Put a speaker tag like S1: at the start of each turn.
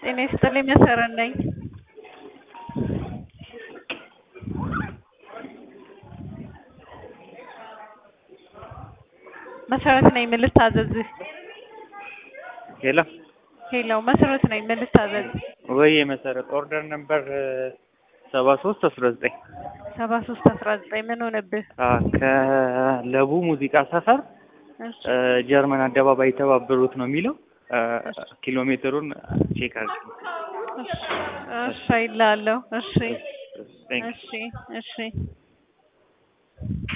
S1: ጤና ይስጥልኝ መሰረት ነኝ። መሰረት ነኝ ምን ልታዘዝህ?
S2: ሄሎ
S1: ሄሎ መሰረት ነኝ ምን ልታዘዝ?
S2: ወይ መሰረት ኦርደር ነበር ሰባ ሶስት አስራ ዘጠኝ
S1: ሰባ ሶስት አስራ ዘጠኝ ምን ሆነብህ?
S2: ከለቡ ሙዚቃ ሰፈር
S1: እሺ
S2: ጀርመን አደባባይ የተባበሩት ነው የሚለው ኪሎ ሜትሩን ቼክ አድርግ።
S1: እሺ አይልሃለሁ። እሺ እሺ እሺ